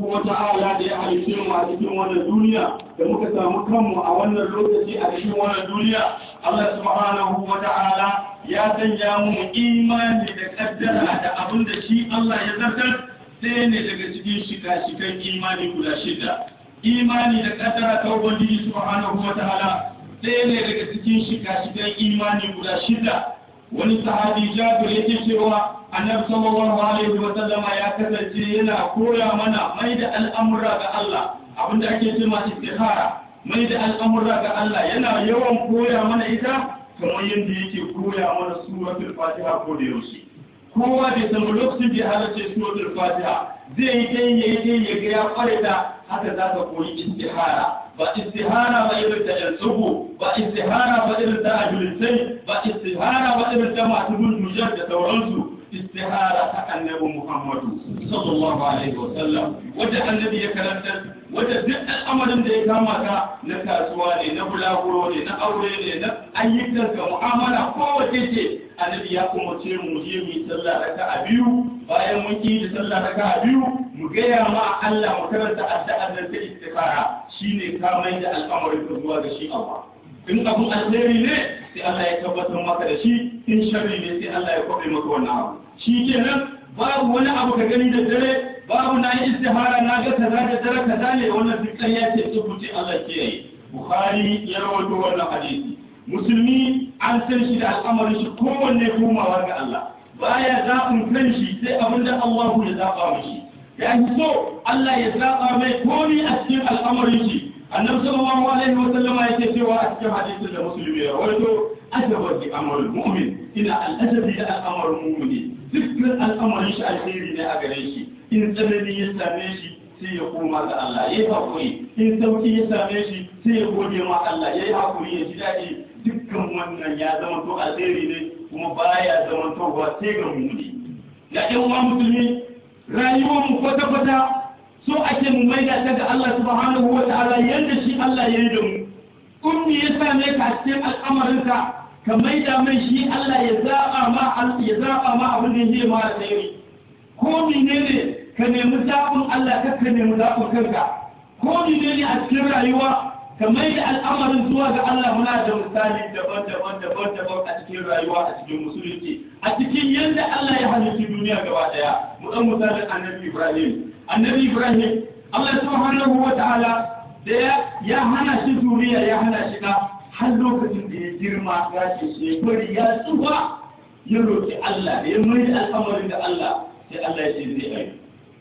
wa ta'ala da ya halice mu a cikin wannan duniya da muka samu kanmu a wannan lokaci a cikin wannan duniya Allah subhanahu wa ta'ala ya sanya mu imani da kaddara da abin da shi Allah ya zartar sai ne daga cikin shika-shikan imani guda shida imani da kaddara ta ubangiji subhanahu wa ta'ala sai ne daga cikin shika-shikan imani guda shida wani sahabi jabir yake cewa annabi sallallahu alaihi wa sallama ya kasance yana koya mana mai da al'amura ga Allah abinda ake cewa istihara mai da al'amura ga Allah yana yawan koya mana ita kamar yadda yake koya mana suratul fatiha ko da yaushe kowa bai san lokacin da ya halarce suratul fatiha zai yi dai yayi dai ya ga ya kware da haka za ka koyi istihara ba istihara ba irin da yansubu ba istihara ba irin da ajulisai ba istihara ba irin da masu bulmujar da sauransu istihara ta annabi Muhammadu sallallahu alaihi wa sallam wanda annabi ya karanta wanda duk al'amarin da ya kama ka na kasuwa ne na bulaguro ne na aure ne na ayyukan ka mu'amala kowace ce annabi ya kuma ce mu je mu yi sallah raka'a biyu bayan mun yi sallah raka'a biyu mu gaya ma Allah mu karanta addu'ar nan ta istikhara shine ka mai da al'amarin ka zuwa ga shi Allah in abun alheri ne sai Allah ya tabbatar maka da shi in sharri ne sai Allah ya kwabe maka wannan abu shi kenan babu wani abu ka gani da dare babu na yi istihara na ga kaza da dare kaza ne wannan duk ya ce tsubuce Allah ke yi Bukhari ya rawaito wannan hadisi musulmi an san shi da al'amarin shi kowanne komawa ga Allah baya zaɓin kan shi sai abin da Allah ya zaɓa mishi ya yi so Allah ya zaɓa mai komi a cikin al'amarin shi annabi sallallahu alaihi wa sallama yake cewa a cikin hadisin da musulmi ya rawaito ajabar bi amrul mu'min ina al'ajabi da al'amarin mu'mini dukkan al'amarin shi alheri ne a gare shi in tsanani ya same shi sai ya koma ga Allah ya yi hakuri in sauki ya same shi sai ya gode ma Allah ya yi hakuri ya ji daɗi dukkan wannan ya zama to alheri ne kuma baya zama to ba sai ga mu'mini ya ɗan uwa musulmi rayuwar mu kwata-kwata so ake mu maida ta ga Allah subhanahu wa ta'ala yadda shi Allah ya yi da mu ummi ya same ka a cikin al'amarinka ka maida mai shi Allah ya zaba ma ya zaba ma abin da yake ma da yi ko menene ka nemi zabin Allah ka ka nemi zabin kanka ko menene a cikin rayuwa ka maida al'amarin zuwa ga Allah muna da misali daban-daban daban-daban a cikin rayuwa a cikin musulunci a cikin yadda Allah ya halitta duniya gaba daya mu dan misalin annabi Ibrahim annabi Ibrahim Allah subhanahu wa ta'ala da ya hana shi zuriya ya hana shi da har lokacin da ya girma ya ce shekari ya tsufa ya roƙi Allah da ya mai da al'amarin da Allah sai Allah ya ce zai ayi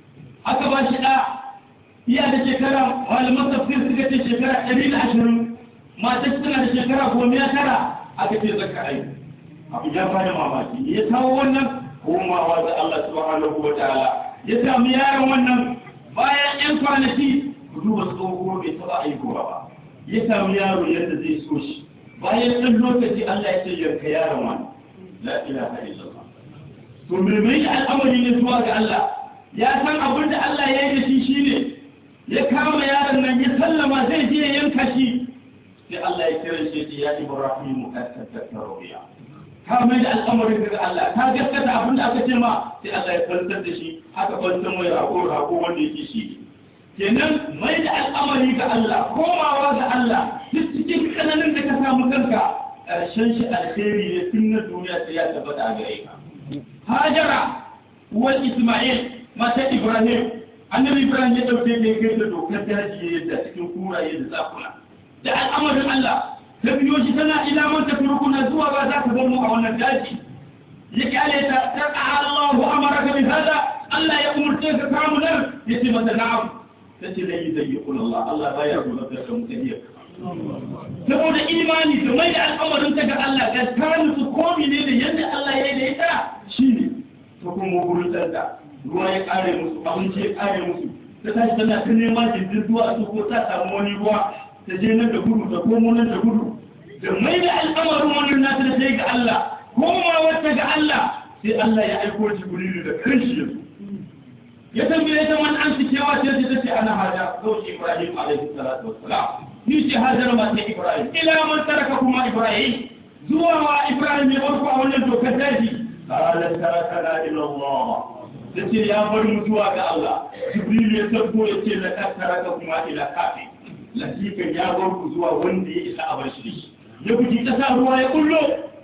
aka ba shi da iya da shekara malaman tafsir suka ce shekara ɗari da ashirin mata suna da shekara goma ya tara aka ce zaka ayi abu ya bada mamaki ya kawo wannan komawa da Allah subhanahu wa ta'ala ya samu yaron wannan bayan yan kwanaki ku duba tsoho bai taɓa aikowa ba ya samu yaro yadda zai so shi bayan ɗan lokaci Allah ya ce yanka yaron wani la ilaha illallah to me mai al'amari ne zuwa ga Allah ya san abin da Allah ya yi da shi shine ya kama yaron nan ya sallama zai je ya yanka shi sai Allah ya kira shi ya Ibrahim ka tattara ruya ka mai da al'amarin daga Allah ka gaskata abin da aka ce ma sai Allah ya kwantar da shi haka kwantar mai rako rako wanda yake shi kenan mai da al'amari ga Allah komawa ga Allah duk cikin kananin da ka samu kanka ƙarshen shi alheri ne tun na duniya sai ya tabbata a gare ka Hajara uwar Isma'il mata Ibrahim annabi Ibrahim ya dauke ne kai da dokar daji yadda cikin kuraye da zakuna da al'amarin Allah ta biyo shi tana ila man tatrukuna zuwa ba za ka bar mu a wannan daji ya kyale ta ta Allahu amaraka bi hada Allah ya umurce ka kamu nan yace mata na'am tace lai zai yi Allah Allah baya kula da mutane saboda imani da mai da al'amarin ta ga Allah ga ta musu komi ne da yadda Allah ya yi da ita shine ta kuma gurin tsarka ruwa ya kare musu abinci ya kare musu ta tashi tana ta neman jirgin zuwa su ko ta samu wani ruwa ta je nan da gudu ta komo nan da gudu da mai da al'amarin wannan nata da sai ga Allah koma wata ga Allah sai Allah ya aiko Jibrilu da kanshi yanzu ya tambaye ta man an cikewa sai ta ce ana hada zauki Ibrahim alaihi salatu wassalam ni ce hajar ma sai Ibrahim ila man taraka kuma Ibrahim zuwa wa Ibrahim ya barko a wannan dokar daji qala tarakana ila Allah da ce ya bar mutuwa ga Allah jibril ya tabbo ya ce la tattara kuma ila kafi lasikan ya bar ku zuwa wanda ya isa a bar shi ya buji kasa ruwa ya kullo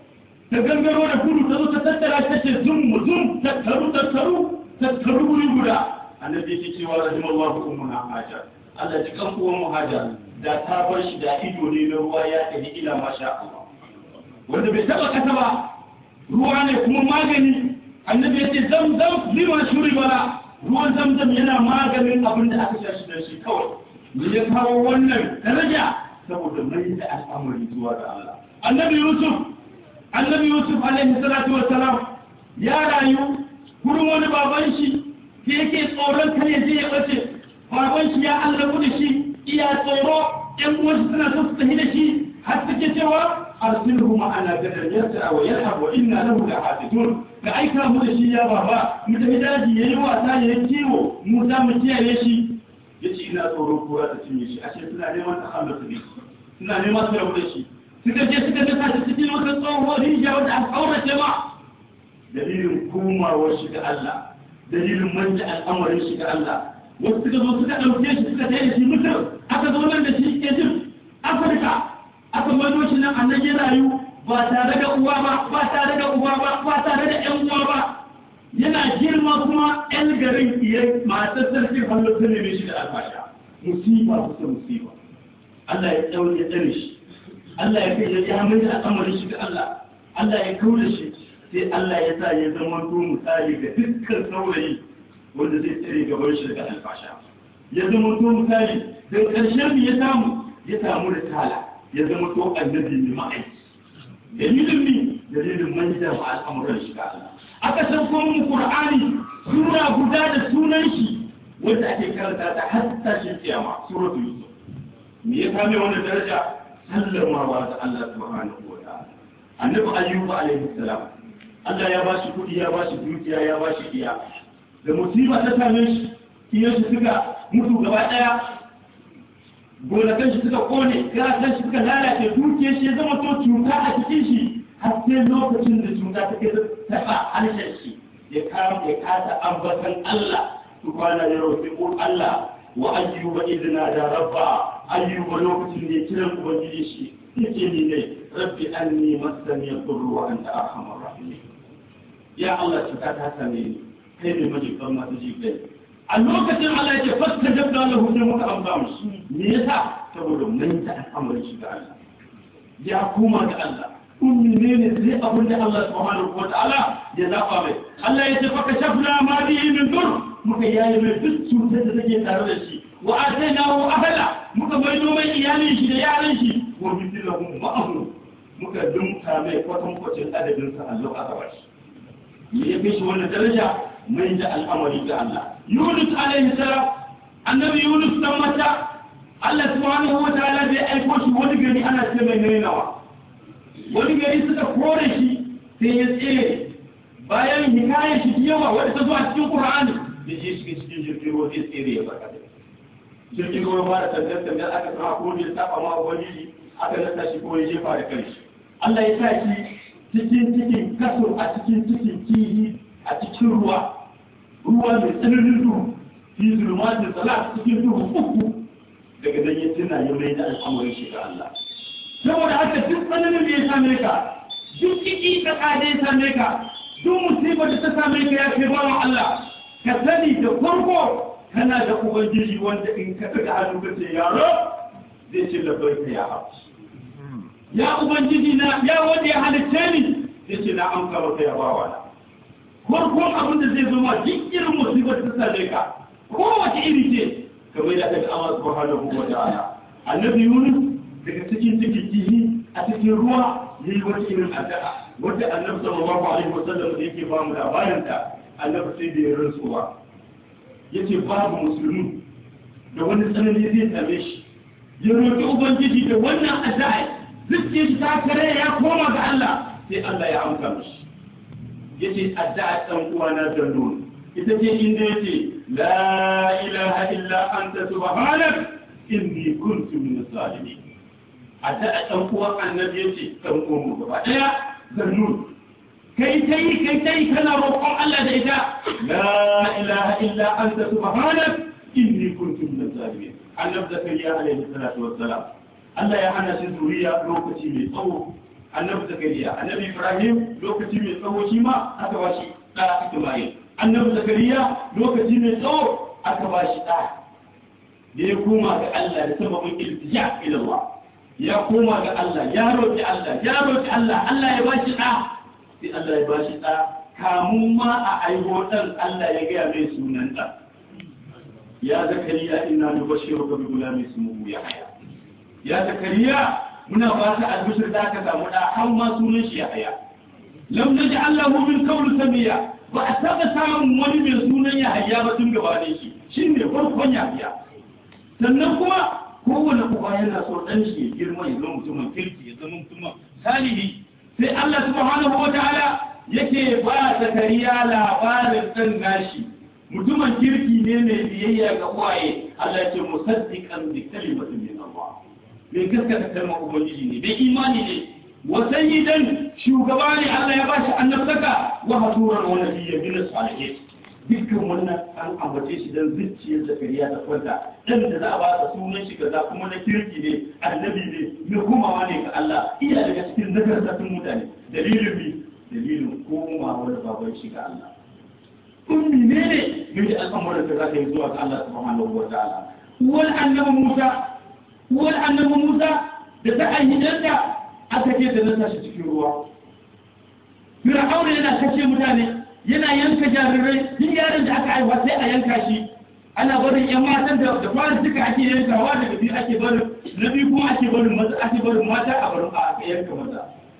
ta gangaro da kudu ta zo ta tattara ta ce zum zum tattaru tattaru tattaru guri guda annabi ya ce wa rahimallahu ummuna hajar Allah ji kan uwan mu hajar da ta bar shi da ido ne na ruwa ya tafi ila masha Allah wanda bai taba kasa ba ruwa ne kuma magani annabi ya ce zam zam lima shuri bala ruwan zamzam yana maganin abin da aka sha shi da shi kawai me ya kawo wannan daraja saboda mai da al'amari zuwa ga Allah annabi yusuf annabi yusuf alaihi salatu wassalam ya rayu gurin wani baban shi ke yake tsoron kar ya je ya bace baban shi ya Allah da shi iya tsoro ƴan uwansa suna so su tafi da shi har suke cewa arsilhu ma'ana gadan yarta wa yalhab wa inna lahu lahafizun ka aika mu da shi ya baba mu tafi daji yayi wasa yayi kiwo mu za mu kiyaye shi yace ina tsoron kura ta cinye shi ashe suna neman ta halal su suna neman su rabu da shi suka je suka dasa shi cikin wata tsohuwar rijiya wanda aka aurace ma dalilin komawar shi ga Allah dalilin manja al'amarin shi ga Allah wasu suka zo suka ɗauke shi suka tsaye da shi mutum aka zo nan da shi Egypt Afirka aka mano shi nan annan ya rayu ba tare da uwa ba ba tare da uwa ba ba tare da ƴan uwa ba yana girma kuma ƴan garin iya matar sarkin hallo ta neme shi da alfasha musiba kusa musiba Allah ya tsawo ya tsare shi Allah ya kai ya ya mai da al'amarin shi ga Allah Allah ya kaula shi sai Allah ya sa ya zama to misali ga dukkan saurayi wanda zai tsare gaban shi daga alfasha ya zama to misali da ƙarshen ya samu ya samu da tala ya zama to annabi mai ma'aiki dalilin ni dalilin manja ma al'amuran shi ga Allah aka san kuma mu Qur'ani sura guda da sunan shi wanda ake karanta ta har tashin kiyama suratul yusuf me ya kame wannan daraja sallamawa da Allah subhanahu wa ta'ala annabi ayyub alaihi salam Allah ya bashi kudi ya bashi dukiya ya bashi iya da musiba ta same shi iya shi suka mutu gaba daya gonakan shi suka kone gasan shi suka lalace dukiyar shi ya zama to cuta a cikin shi har sai lokacin da cuta ta kai taba harshen shi ya kama ya kasa ambatan Allah subhanahu ya roƙi Allah wa ayyuba idna da rabba ayyuba lokacin da ya kiran ubangiji shi yake ni ne rabbi anni masani yadurru wa anta arhamar rahimin ya Allah cuta ta same ni kai ne majiban masu ji kai a lokacin Allah yake fasta dabda lahu sai muka amsa musu me yasa saboda mun ta al'amari shi ga Allah ya kuma ga Allah ummi ne ne sai abin da Allah subhanahu wa ta'ala ya zaba mai Allah ya ce fa kashafna ma bihi min dur muka yayi mai duk cutar da take tare da shi wa atainahu ahla muka maido mai iyalin shi da yaran shi wa mithluhum ma'ahu muka dumta mai kwatan kwacin adadin sa Allah aka bashi me ya shi wannan daraja mai da al'amari ga Allah Yunus alaihi salam annabi Yunus dan mata Allah subhanahu wa ta'ala bai aiko shi wani gari ana ce mai nainawa wani gari suka kore shi sai ya tsere bayan hikayar shi yawa wadda ta zo a cikin Qur'ani da je shi cikin jirgin ruwa sai tsere ya baka da jirgin ruwa ba da tantar tantar aka sama ko ne saba ma ubangiji aka nasa shi ko ya jefa da kanshi Allah ya sa shi cikin cikin kaso a cikin cikin kihi a cikin ruwa ruwa mai tsananin duhu fi zulmatin salat cikin duhu uku daga nan ya tuna ya mai da al'amarin shi ga Allah saboda haka duk tsananin da ya same ka duk ciki da kada ya same ka duk musibar da ta same ka ya kai bawan Allah ka sani da farko kana da ubangiji wanda in ka daga hannu ka ce yaro zai ce labbai ka ya haɓu ya ubangiji na ya wanda ya halitta ni zai ce na amsa maka ya bawa na farkon abin da zai zama duk irin musibar ta same ka kowace iri ce kamar da daga Allah subhanahu wa ta'ala annabi Yunus daga cikin cikin kihi a cikin ruwa yayi wata irin addu'a wanda annabi sallallahu alaihi wasallam da yake ba mu labarin ta annabi sai da ya rantsuwa yace babu musulmi da wani tsanani zai same shi ya roƙi ubangiji da wannan addu'a zuciyar shi ta kare ya koma ga Allah sai Allah ya amsa mishi yace addu'a dan uwana da nun ita ce inda yace la ilaha illa anta subhanak inni kuntu min as-salimin addu'a dan uwan annabi yace dan uwan mu gaba daya da nun kai ta yi kai ta yi kana roƙon Allah da ita la ilaha illa anta subhanak inni kuntu min zalimin annabi zakariya alaihi salatu wassalam Allah ya hana shi zuriya lokaci mai tsawo annabi zakariya annabi ibrahim lokaci mai tsawo shi ma aka ba shi da isma'il annabi zakariya lokaci mai tsawo aka ba shi da da ya koma ga Allah da sababin iltija ila Allah ya koma ga Allah ya roki Allah ya roki Allah Allah ya ba shi da sai Allah ya ba shi da kamun ma a aiho dan Allah ya ga mai sunan da ya zakariya inna nubashiruka bi gulamin ismuhu yahya ya zakariya muna ba ta albishir da aka samu da har ma sunan shi yahya lam naj'al lahu min qawl samiya ba a taba samun wani mai sunan yahya ba tun gabanin shi shine farkon yahya sannan kuma kowane uba yana so dan shi ya girma ya zama mutumin kirki ya zama mutumin salihi sai Allah subhanahu wa ta'ala yake ba zakariya labarin dan nashi mutumin kirki ne mai biyayya ga uwaye Allah ce musaddiqan bi kalimatin min Allah mai gaskata kalmar ubangiji ne bai imani ne wa sayyidan shugaba ne Allah ya bashi annabtaka wa hasuran wa nabiyyan min salihin dukkan wannan an ambace shi dan zuciyar zakariya ta kwanta dan da za a ba sa sunan shi kaza kuma na kirki ne annabi ne mai komawa ne ga Allah iya daga cikin nagartattun mutane dalilin bi dalilin komawa da baban shi ga Allah ummi ne ne mai da al'amuran da za ka yi zuwa ga Allah subhanahu wa ta'ala wal annabi Musa wal annabi Musa da ta ayyana aka ce da nasa shi cikin ruwa Fir'auna yana kashe mutane yana yanka jarirai duk yaron da aka haifa sai a yanka shi ana barin yan matan da da fara suka ake yankawa daga biyu ake barin na biyu kuma ake barin maza ake barin mata a barin a yanka maza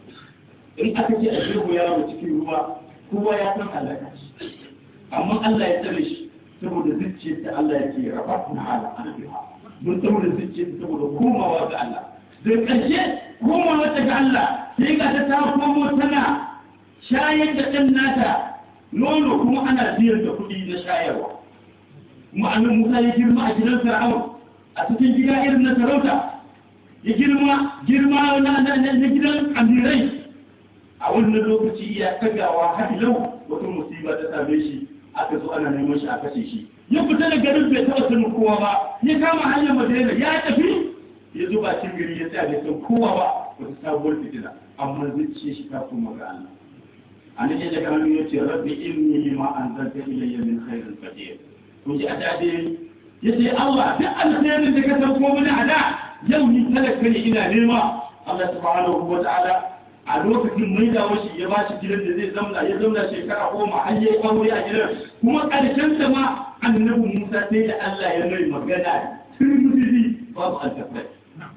in aka ce a jirgo yaro cikin ruwa kowa ya san halaka shi amma Allah ya tsare shi saboda zuciyar da Allah ya ce rafatna ala anbiha mun saboda zuciyar saboda komawa ga Allah da ƙarshe komawa ta ga Allah sai ga ta ta komo tana shayar da ɗan nata nono kuma ana biyar da kuɗi na shayarwa ma'anin Musa ya girma a gidan Fir'aun a cikin gida irin na sarauta ya girma girma na gidan amirai a wannan lokaci ya tagawa har yau wata musiba ta same shi aka zo ana neman shi a kashe shi ya fita da garin bai taɓa sanin kowa ba ya kama hanyar madina ya tafi ya zo bakin gari ya tsaya bai san kowa ba wata sabuwar fitina amma zuciya shi ta kuma ga Allah an yi daga hannu ya ce rabbi inni lima anzalta ilayya min khairin qadir kun ji a dade ya ce Allah duk alkhairin da ka san ko mini a da yau ni talaka ne ina nema Allah subhanahu wa ta'ala a lokacin mai da washi ya ba shi gidan da zai zamna ya zamna shekara goma har yayi aure a gidan kuma karshen ta ma annabi Musa sai da Allah ya mai magana turmudi babu altafai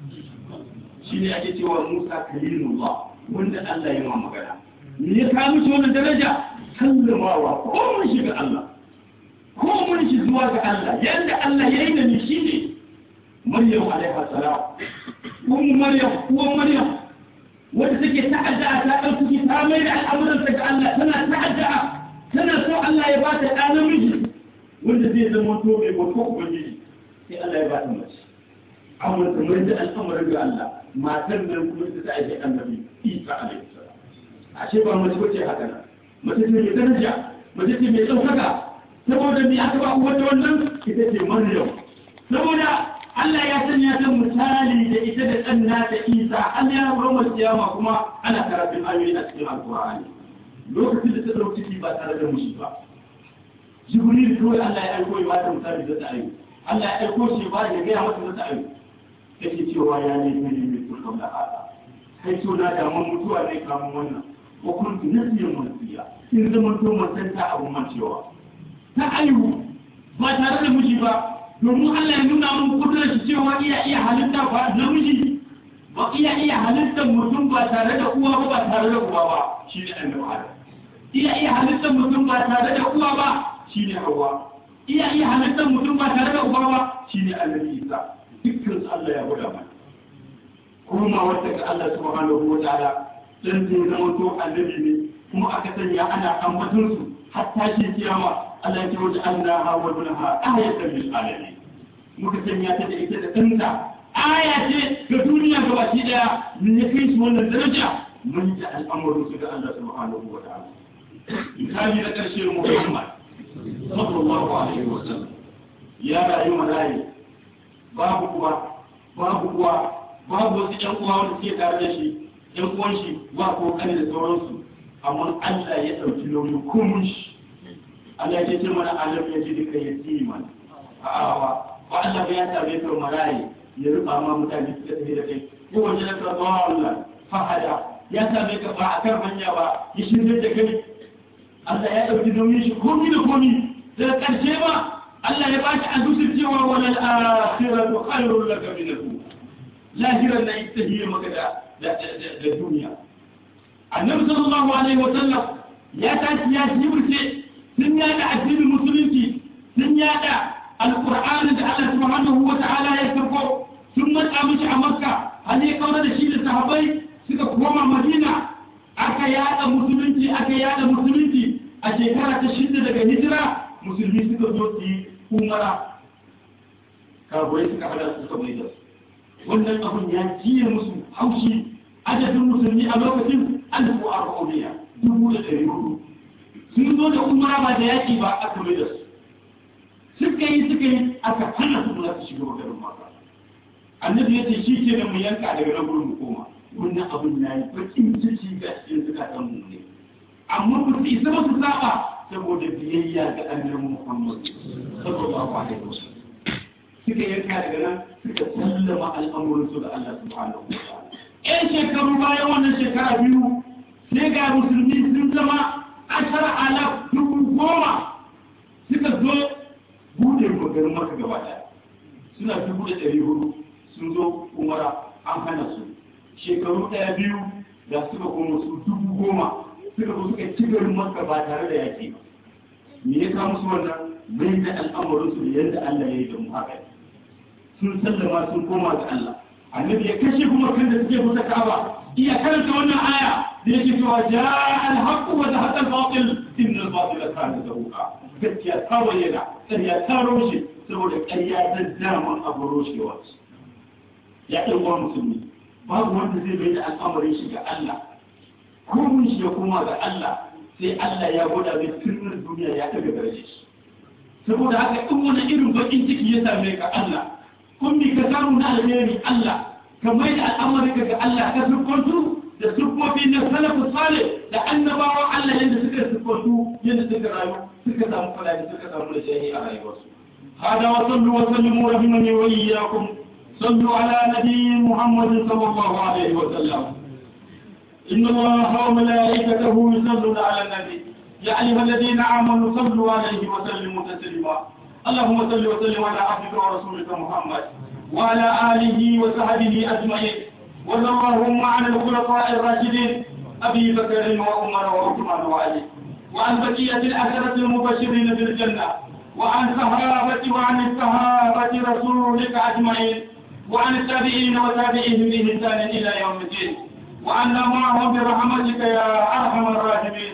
shine ake cewa Musa kalimullah wanda Allah ya ma magana me ya kawo mishi wannan daraja sallamawa ko mun shiga Allah ko mun shi zuwa ga Allah yanda Allah ya yi da ni shine Maryam alaiha salam ummu Maryam uwan Maryam wanda take ta'adda ta ɗauki ta mai da al'amuran ga Allah tana ta'adda tana so Allah ya ba ta ɗa namiji wanda zai zama to mai bauta ubangiji sai Allah ya ba ta mace amma ta mai da al'amuran ga Allah matar nan kuma ita ta aje annabi Isa alaihi salam ashe ba mace bace haka nan mace ce mai daraja mace ce mai ɗaukaka saboda me aka ba uwar wannan ita ce Maryam saboda Allah ya sanya ta misali da ita da ɗan nata Isa an ya roma kiyama kuma ana karatun ayoyi a cikin Alƙur'ani lokacin da ta ɗauki ciki ba tare da mushi ba Jibril kawai Allah ya aiko ya bata misali da ta ayo Allah ya aiko shi ba ya gaya mata da ta ayo take cewa ya ne ne ne turkan da haka kai so na da mun mutuwa ne kamun wannan ko kun nasiyan mantiya in zaman to mantanta abu mancewa ta ayo ba tare da mushi ba domin Allah ya nuna mun kudurar shi cewa iya iya halitta ba namiji ba iya iya halittar mutum ba tare da uwa ba ba tare da uwa ba shi ne annabi Adam iya iya halittar mutum ba tare da uwa ba shi ne Hawwa iya iya halittar mutum ba tare da uwa ba shi ne annabi Isa dukkan su Allah ya gwada mana kuma wata ga Allah subhanahu wa ta'ala dan zai zama to annabi ne kuma aka sanya ana ambaton su hatta shi kiyama Allah ya ce wajen Allah ha wa dunaha ayatan lil alamin muka sanya ta da ita da kanta aya ce ga duniya gaba shi daya me ya kai su wannan daraja mun ji al'amarin su ga Allah subhanahu wa ta'ala misali na ƙarshe Muhammad sallallahu alaihi wa sallam ya rayu malayi babu kuwa babu kuwa babu wasu ƴan uwa wanda suke tare da shi ƴan uwan shi ba ko kane da sauransu amma Allah ya ɗauki nauyin kumun shi Allah ya ce mana alam ya ji duka yatiman a'awa ba Allah ya same ka malayi ya rufa ma mutane suka tafi da kai ko wanda ya ka ba Allah fahada ya same ka ba a kan hanya ba ya shirye da kai Allah ya ɗauki nauyin shi komi da komi daga ƙarshe ba Allah ya bashi a dusar cewa wal akhiratu khairul laka min al-ula lahiran na ita hiye maka da da duniya annabi sallallahu alaihi wa sallam ya tashi ya shibirce sun yada addinin musulunci sun yada alqur'ani da Allah subhanahu wa ta'ala ya karbo sun matsa mishi a makka har ya kaura da shi da sahabbai suka koma madina aka yada musulunci aka yada musulunci a shekara ta shida daga hijira musulmi suka zo su yi umara kafirai suka hada su suka mai da su wannan abun ya jiye musu haushi adadin musulmi a lokacin alfu arba'uniya dubu da ɗari hudu sun zo da umara ba da yaƙi ba aka mai da su suka yi suka yi aka hana su za su shiga garin maka annabi ya ce shi ke mu yanka daga nan gurin mu koma wannan abun ya yi bakin ciki ga cikin zukatan mu ne amma ba su isa ba su saba saboda biyayya ga annabi Muhammad sallallahu alaihi wasallam suka yanka daga nan suka sallama al'amuran su ga Allah subhanahu wa ta'ala ƴan shekaru bayan wannan shekara biyu sai ga musulmi sun zama ashara alaf dubu goma suka zo bude magarin maka gaba ɗaya suna dubu da ɗari hudu sun zo umara an hana su shekaru ɗaya biyu da suka koma su dubu goma suka zo suka ci garin maka ba tare da yaƙi ba me ya kawo musu wannan mai da al'amarin su da yadda Allah ya yi da mu haka sun sallama sun koma ga Allah annabi ya kashe kuma kan da suke kusa kaba iya karanta wannan aya da yake cewa ja'a al-haqqu wa zahaqa al-batil inna al-batila kana zahuqa gaskiya ta bayyana ƙarya ta roshe saboda ƙarya ta daman abu roshewa ya ɗan uwa musulmi babu wanda zai mai da al'amarin shi ga Allah komun shi ya koma ga Allah sai Allah ya gwada mai sirrin duniya ya taga daraje shi saboda haka in wani irin bakin ciki ya same ka Allah kun bi ka samu na alheri Allah ka mai da al'amarin ka ga Allah ka siffantu da siffofi na salafu salih da annabawan Allah yadda suka siffantu yadda suka rayu suka samu falali suka samu da shahi a rayuwarsu هذا وصلوا وسلموا رحمني وإياكم صلوا على نبي محمد صلى الله عليه وسلم إن الله وملائكته يصلون على النبي يا أيها الذين آمنوا صلوا عليه وسلموا تسليما اللهم صل وسلم على عبدك ورسولك محمد وعلى آله وصحبه أجمعين وارض عن الخلفاء الراشدين أبي بكر وعمر وعثمان وعلي وعن بقية العشرة المبشرين بالجنة وعن صحابة وعن الصحابة رسولك أجمعين وعن التابعين وتابعيهم بإحسان إلى يوم الدين وعنا معهم برحمتك يا أرحم الراحمين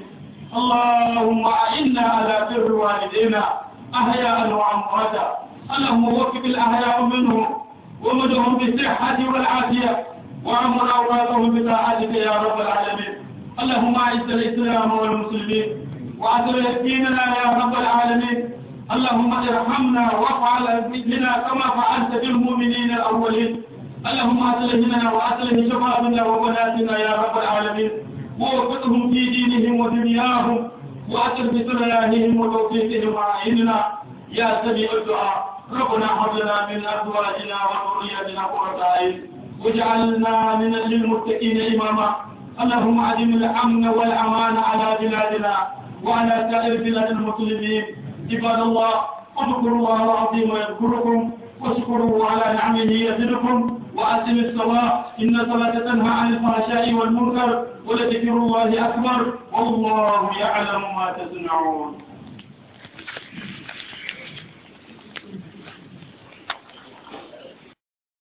اللهم أعنا على بر والدينا أحياء وأمواتا اللهم وفق الأحياء منهم ومدهم بالصحة والعافية وعمر أولادهم بطاعتك يا رب العالمين اللهم أعز الإسلام والمسلمين وأذل ديننا يا رب العالمين اللهم ارحمنا وافعل بنا كما فعلت بالمؤمنين الأولين اللهم أصلحنا وأصلح شبابنا وبناتنا يا رب العالمين ووفقهم في دينهم ودنياهم وأصل بصلاحهم وتوفيقهم وأعيننا يا سميع الدعاء ربنا هب لنا من أزواجنا وذرياتنا قرة أعين واجعلنا من للمتقين إماما اللهم أدم الأمن والأمان على بلادنا وعلى سائر بلاد المسلمين عباد الله اذكروا الله العظيم يذكركم واشكروا على نعمه يزدكم وأتم الصلاة إن الصلاة تنهى عن الفحشاء والمنكر ولذكر الله أكبر والله يعلم ما تصنعون